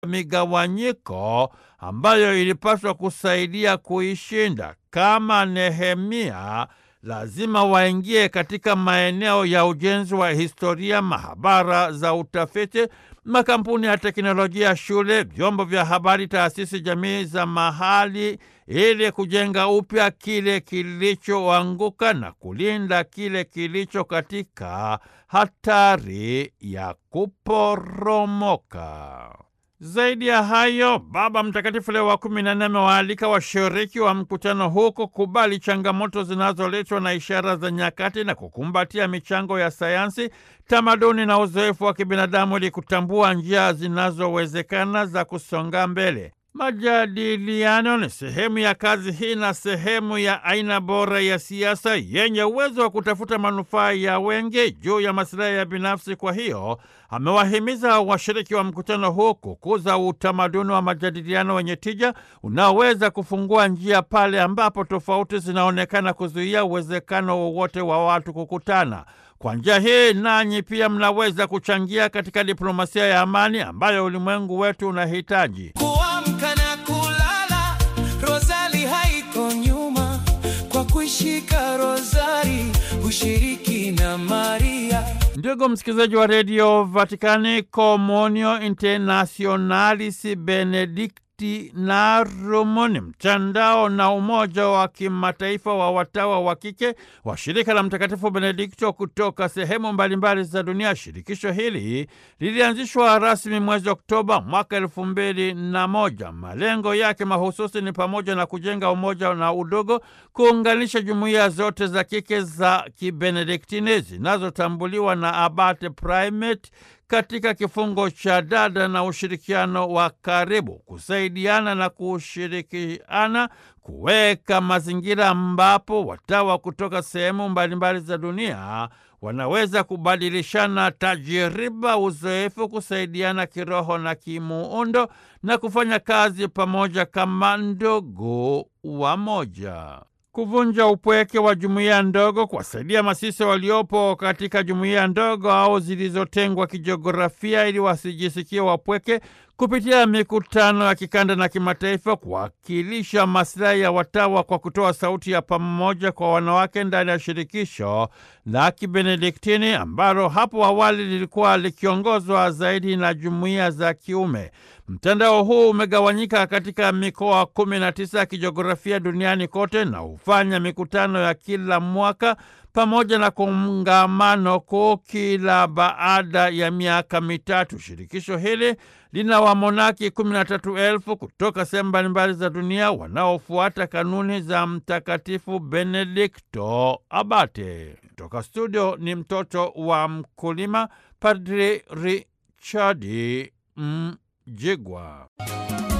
migawanyiko ambayo ilipaswa kusaidia kuishinda. Kama Nehemia, lazima waingie katika maeneo ya ujenzi wa historia, mahabara za utafiti, makampuni ya teknolojia, shule, vyombo vya habari, taasisi jamii za mahali, ili kujenga upya kile kilichoanguka na kulinda kile kilicho katika hatari ya kuporomoka. Zaidi ya hayo, Baba Mtakatifu Leo wa kumi na nne amewaalika washiriki wa mkutano huu kukubali changamoto zinazoletwa na ishara za nyakati na kukumbatia michango ya sayansi, tamaduni na uzoefu wa kibinadamu ili kutambua njia zinazowezekana za kusonga mbele. Majadiliano ni sehemu ya kazi hii na sehemu ya aina bora ya siasa yenye uwezo wa kutafuta manufaa ya wengi juu ya masilahi ya binafsi. Kwa hiyo amewahimiza washiriki wa mkutano huu kukuza utamaduni wa majadiliano wenye tija unaoweza kufungua njia pale ambapo tofauti zinaonekana kuzuia uwezekano wowote wa watu kukutana. Kwa njia hii nanyi pia mnaweza kuchangia katika diplomasia ya amani ambayo ulimwengu wetu unahitaji. Kuamka na kulala, rozali haiko nyuma, kwa kuishika rozari ushiriki na Maria. Ndugu msikilizaji wa redio Vatikani, Komunio Internationalis Benedictinarum ni mtandao na umoja wa kimataifa wa watawa wa kike wa shirika la Mtakatifu Benedikto kutoka sehemu mbalimbali za dunia. Shirikisho hili lilianzishwa rasmi mwezi Oktoba mwaka elfu mbili na moja. Malengo yake mahususi ni pamoja na kujenga umoja na udogo, kuunganisha jumuiya zote za kike za kibenediktini zinazotambuliwa na Abate Primate katika kifungo cha dada na ushirikiano wa karibu, kusaidiana na kushirikiana, kuweka mazingira ambapo watawa kutoka sehemu mbalimbali za dunia wanaweza kubadilishana tajiriba, uzoefu, kusaidiana kiroho na kimuundo na kufanya kazi pamoja kama ndugu wamoja kuvunja upweke wa jumuiya ndogo, kuwasaidia masisa waliopo katika jumuiya ndogo au zilizotengwa kijiografia ili wasijisikie wapweke, kupitia mikutano ya kikanda na kimataifa, kuwakilisha masilahi ya watawa kwa kutoa sauti ya pamoja kwa wanawake ndani ya shirikisho la Kibenediktini ambalo hapo awali lilikuwa likiongozwa zaidi na jumuiya za kiume. Mtandao huu umegawanyika katika mikoa kumi na tisa ya kijiografia duniani kote na hufanya mikutano ya kila mwaka pamoja na kongamano kuu kila baada ya miaka mitatu. Shirikisho hili lina wamonaki kumi na tatu elfu kutoka sehemu mbalimbali za dunia wanaofuata kanuni za Mtakatifu Benedikto Abate. Toka studio ni mtoto wa mkulima, Padri Richard Mjigwa.